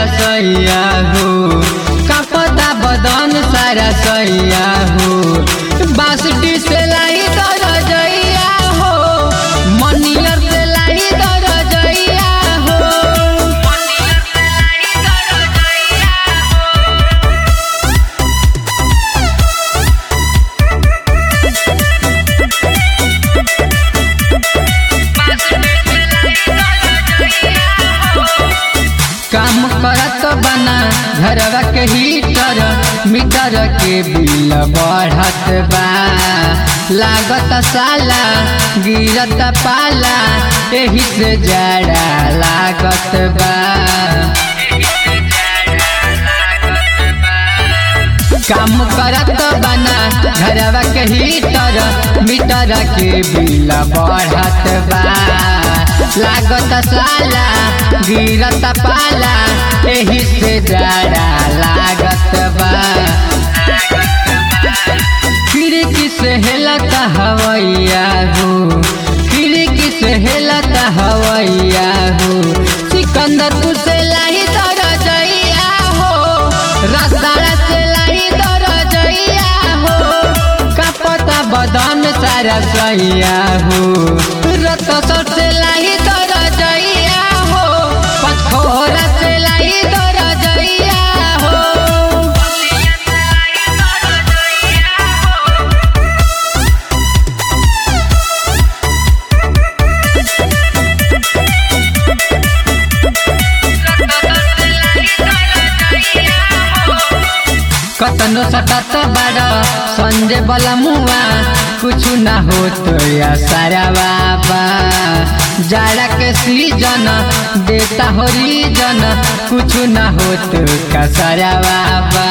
सारा सैया हो कपता बदन सारा सैया हो बासुटी से लाई दर जइया हो मनियर से लाई दर जइया हो काम करत बना घरवा के हीटर मीटर के बिल बढ़त बा लागत साला गिरत पाला एही से जाड़ा लागत बा काम करत बना घरवा के हीटर मीटर के बिल बढ़त बा लागत साला गिरत पाला एही से जाड़ा लागत बा खिड़की से हेलत हवैया हो खिड़की से हेलत हवैया हो सिकंदर से लाही दर जइया हो रसदारा से लाही दर जइया हो कपता बदन सारा सैया हो रत सर से लाही दर जइया हो पथोरा से लाही दर जइया हो कतनो सटत बाड़ संजय बला मुआ कुछ ना हो तो या सारा बाबा जाड़ा के सीजन देता हो रीजन कुछ ना हो तो का सारा बाबा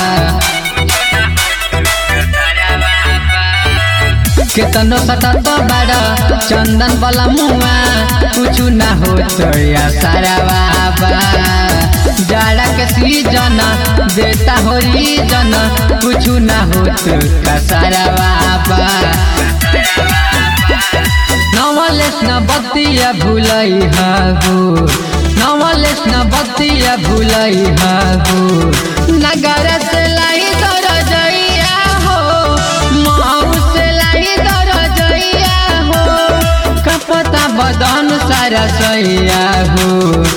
केतनो सटत बाड़ चंदन बला मुआ कुछ ना हो तो या सारा बाबा जाड़ा के सीजन देता हो रीजन कुछ ना हो तो का सारा बाबा नवलेस न बतिया भुलई हो नवलेस न बतिया भुलई हो नगर से लाई दर जइया हो माऊ से लाई दर जइया हो कपता बदन सारा सैया हो